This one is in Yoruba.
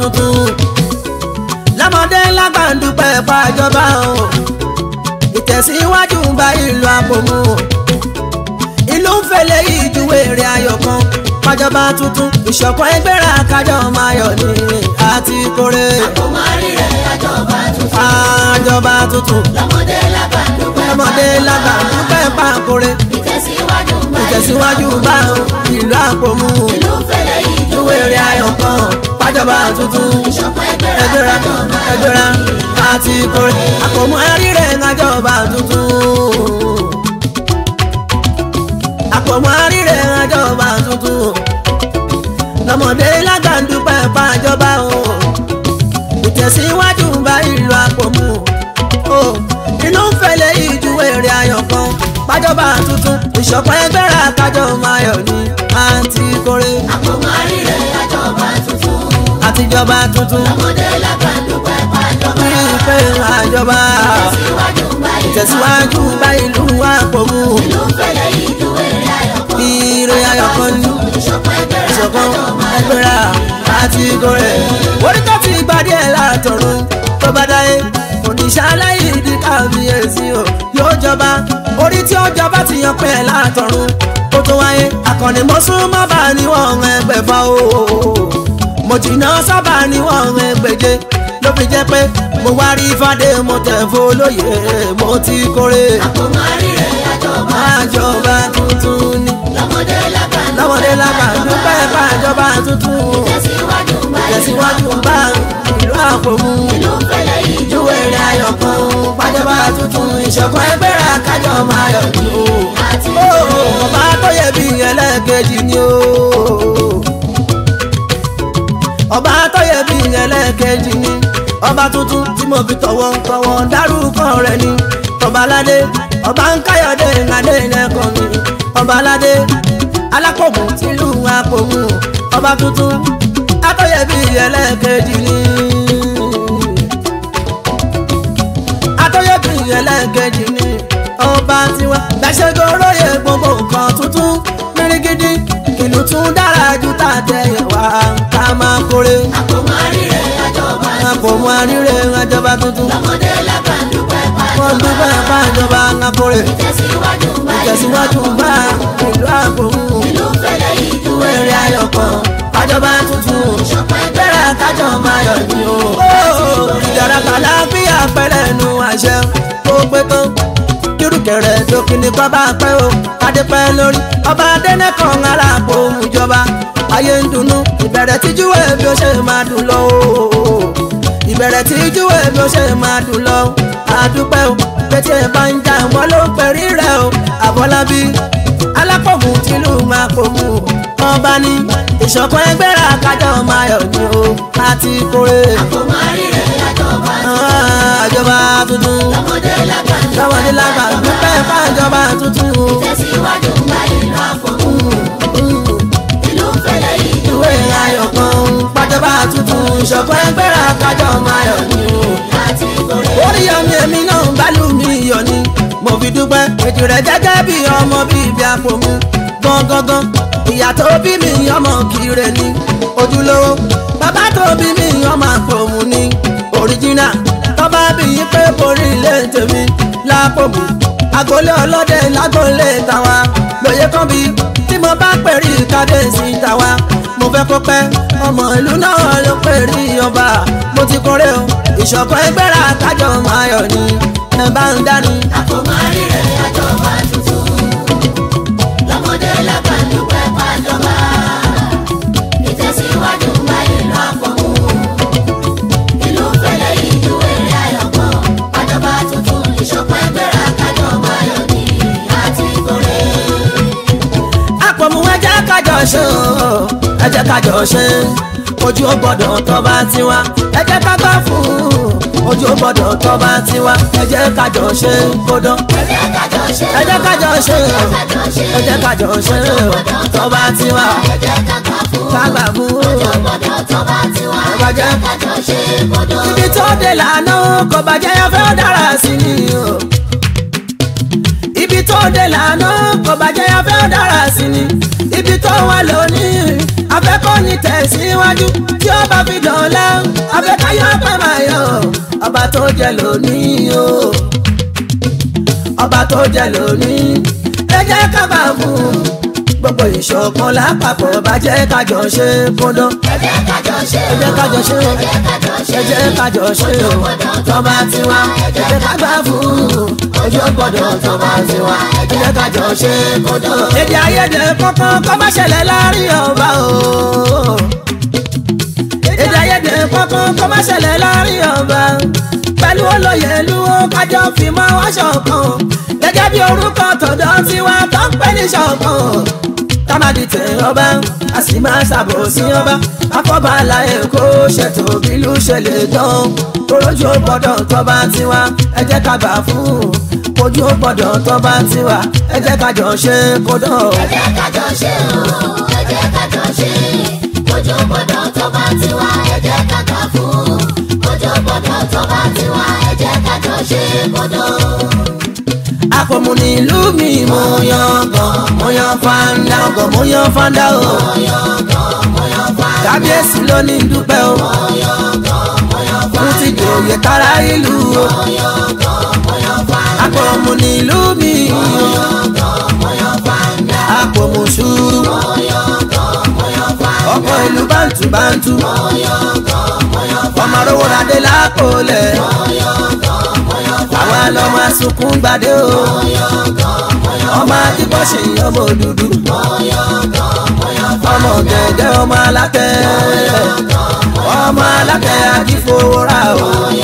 tuntun lọ́mọdé lágbà ń dúpẹ́ pàjọba o ìtẹ̀síwájú ń bá ìlú àpòmù ìlú ń fẹlẹ̀ ìjúwé rẹ̀ ayọ̀ kan pàjọba tuntun ìṣọ̀kan ẹgbẹ́ra kájọ máa yọ̀ ní àti kórè àkómọ rírẹ̀ àjọba tuntun. àjọba tuntun lọ́mọdé lágbà ń dúpẹ́ lọ́mọdé lágbà ń dúpẹ́ pàkórè ìtẹ̀síwájú ń bá ìtẹ̀síwájú bá ìlú àpòmù ìlú fẹ́lẹ́ yìí ìjúwé rẹ̀ ayọ̀ kan pàjọba tuntun ìṣọ̀kan ẹgbẹ́ra ẹgbẹ́ra kájọ máa yọ̀ ẹgbẹ́ra àti kórè àpòmù rírẹ̀ àjọba tuntun àpòmù rírẹ̀ àjọba tuntun lọ́mọdé lágbà ń dúpẹ́ pàjọba o ìtẹ̀síwájú ń bá ìlú àpòmù o inú ń fẹlẹ̀ ìjúwé rẹ̀ ayọ̀ kan pàjọba tuntun ìṣọ̀kan ẹgbẹ́ra kájọ máa yọ̀ ní àǹtí kórè àkómọ rírẹ̀ àjọba tuntun. àtijọba tuntun lọ́mọdé lágbà ń dúpẹ́ pàjọba ní ìpè àjọba ìtẹ̀síwájú ń bá ìlú ìtẹ̀síwájú bá ìlú àpòmù ìlú fẹ́lẹ́ yìí ìjúwé rẹ̀ ayọ̀ kan. ire ayọ̀ kan ní ìṣọ̀kan ẹgbẹ́ra ìṣọ̀kan kájọ máa yọ̀ ẹgbẹ́ra àti kórè orí tó ti gbadé ẹ̀ látọ̀run tó bá dáyé oníṣẹ́ aláìdí kábíyèsí o yóò jọba orí tí ó jọba ti yan pẹ́ látọ̀run ó tó wáyé akọni mọ́súnmọ́ bá níwọ̀n ẹgbẹ̀fà o mo jìnnà sábà níwọ̀n ẹgbẹ̀je ló fi jẹ́ pé mo wá rí fàdé mo tẹ̀ fọlọ́yè mo ti kórè àkómọ rírẹ̀ àjọba àjọba tuntun ni lọ́mọdé lágbà ń lọ́mọdé lágbà dúpẹ́ fàjọba tuntun ìtẹ̀síwájú ń bá ìlú tẹ̀síwájú bá ìlú àpòmù ìlú fẹ́lẹ́ yìí ìjúwe rẹ̀ ayọ̀ kan pàjọba tuntun ìṣọ̀kan ẹgbẹ́ra kájọ máa yọ̀ ní o. àti Ó, ọba tó yẹ bí ẹlẹ́ẹ̀kejì ni o. ọba tó yẹ bí ẹlẹ́ẹ̀kejì ni ọba tuntun tí mo fi tọ̀wọ̀ tọ̀wọ̀ dárúkọ rẹ̀ ni ọbaládé ọba ń káyọ̀dé ìrìnàdé lẹ́kọ̀ọ́ mi ọbaládé alákòmù tìlú àpòmù ọba tuntun atọ́yẹ bí ẹlẹ́ẹ̀kejì ni atọ́yẹ bí ẹlẹ́ẹ̀kejì ni ọba tiwa gbàṣẹ́gun olóye gbogbo nǹkan tuntun mìrìgìdì ìlú tún dára ju tàtẹ̀yẹ̀ wá ká máa kórè àkómọ rírẹ̀ àjọba àpòmù àríre ìrìnàjọba tuntun lọ́mọdé lágbà ń dúpẹ́ wọ́n pàjọba dúpẹ́ fàjọba ká kórè ìtẹ̀síwájú ń bá ìtẹ̀síwájú bá ìlú àpòmù ìlú fẹ́lẹ́ yìí ìjúwe èrè rẹ̀ ayọ̀ kan kájọba tuntun ìṣọ̀kan ẹgbẹ́ra bẹ́rẹ̀ kájọ máa yọ̀ ní o. ìjọra kàlá bí àpẹẹrẹ nu àṣẹ tó pé tán kírùkẹrẹ dókínì kọ́ bá pẹ́ o kádé pẹ́ lórí ọba adẹ́nẹ́kan aláàbò ìjọba ayé ń dunnú ìbẹ̀rẹ̀ tíjúwé bí ó ṣe máa dùn lọ o. ìbẹ̀rẹ̀ tíjúwé bí ó ṣe máa dùn lọ àdúpẹ́ o pété bá ń jà wọ́n ló ń pẹ̀rí rẹ̀ o àbọ̀lábí alápòmù tìlú máa pòmù ọba ní ìṣọ̀kan ẹgbẹ́ra kájọ máa yọ̀ ní o àti kórè àkómọ rírẹ̀ àjọba àjọba tuntun lọ́mọdé lágbà ń lọ́wọ́dé lágbà dúpẹ́ fàjọba tuntun o. ìtẹ̀síwájú ń bá ìlú àpòmù ìlú fẹ́lẹ́ yìí ìwé ayọ̀ kan pàjọba tuntun ìṣọ̀kan ẹgbẹ́ra kájọ máa yọ̀ ní o. àti ìkórè orí ọmọ èmi náà ń bálù mi yọ̀ ni mo fi dúpẹ́ ètò rẹ̀ gẹ́gẹ́ bí ọmọ bíbí àpòmù gangan ìyá tó bí mi ọmọ kiri ni ojúlówó bàbá tó bí mi ọmọ àpòmù ni òríjínà tọ́ba bí i pé borí ilé tèmi lápòmù agolé ọlọ́dẹ lágolé tàwa lóye kan bí tí mo bá pẹ̀rí kádẹ́sì tàwa mo fẹ́ kó pẹ́ ọmọ ìlú náà ló pẹ̀rí ọba mo ti kórè o ìṣọ̀kan ẹgbẹ́ra kájọ máa yọ̀ ni ẹ bá ń dání. àkómọ rírẹ̀ àjọba tuntun lọ́mọdé lágbà ń dúpẹ́ pàjọba ìtẹ̀síwájú ń bá ìlú àpòmù ìlú fẹ́lẹ́ yìí ìjúwe rẹ̀ ayọ̀ kan pàjọba tuntun ìṣọ̀kan ẹgbẹ́ra kájọba yọ̀ ní àti ìkórè. àpòmù ẹjẹ́ kájọ ṣe o ẹjẹ́ kájọ ṣe ojú ó gbọ́dọ̀ tọ́ba tiwa ẹjẹ́ ká gbà fún ojú ó gbọ́dọ̀ tọ́ba tiwa ẹjẹ́ kájọ ṣe kódán ẹ jẹ́ ká jọ ṣe ẹjẹ́ kájọ ṣe ẹjẹ́ kájọ ṣe tọ́ba tiwa ẹ jẹ́ ká gbà fún ká gbà fún ọjọ́ gbọ́dọ̀ tọ́ba tiwa ẹ Ọba jẹ́. jẹ́ ká jọ ṣe gbọ́dọ̀. ibi tó dé lànà kò bàjẹ́ afẹ́ dára sí ni o. ibi tó dé lànà kò bàjẹ́ afẹ́ dára sí ni. ibi tó wà lónìí afẹ́ kó ní tẹ̀síwájú tí ó bá fi dọ̀la abẹ́káyọ̀ pẹ́ máa yọ ọba tó jẹ lónìí o ọba tó jẹ lónìí ẹ jẹ́ ká bá fún un gbogbo ìṣọ̀kan lápapọ̀ bá jẹ́ kájọ ṣe kódó ẹ jẹ́ kájọ ṣe ẹ jẹ́ kájọ ṣe o ẹ jẹ́ kájọ ṣe ẹ jẹ́ kájọ ṣe o tọ́ba tiwa ẹ jẹ́ ká gbà fún un ojú gbọ́dọ̀ tọ́ba tiwa ẹ jẹ́ kájọ ṣe kódó. èdè àìyedè kankan kọ́ má ṣẹlẹ̀ láàrin ọba o èdè àìyedè kankan kọ́ má ṣẹlẹ̀ láàrin ọba pẹ̀lú olóyè lúwo kájọ fi mọ́ wá ṣọ̀kan gẹ́gẹ́ bí orúkọ tọ̀dọ̀ tiwa tó ń pè ní ṣọ̀kan támádì tẹ ọba a sì máa ṣàbòsí ọba afọbàlà èkó ṣètò bílú ṣẹlẹ̀ dán orójú gbọ́dọ̀ tọba tiwa ẹ jẹ́ ká gbà fún ojú gbọ́dọ̀ tọba tiwa ẹ jẹ́ ká jọ ṣe kódà. ẹ jẹ́ kájọ ṣe o ẹ jẹ́ kájọ ṣe ojú gbọ́dọ̀ tó bá tiwa ẹ jẹ́ kájọ fún ojú gbọ́dọ̀ tó bá tiwa ẹ jẹ́ kájọ ṣe kódó. àpòmù ní ìlú mi mo yan gan mo yan fanda gan mo yan fanda o kábíyèsí ló ní dúpẹ́ o fún ti dòye tara ìlú o àpòmù ní ìlú mi àpòmù sùúrù ọkọ̀ ìlú bántú bántú ọmọ rówó ládé lápòlẹ̀ àwa lọ́mọ sunkún gbadé o ọmọ akíkọ́ ṣe ọmọ òdúdú ọmọ gẹ̀gẹ́ ọmọ alátẹ ọmọ alátẹ akífowórà o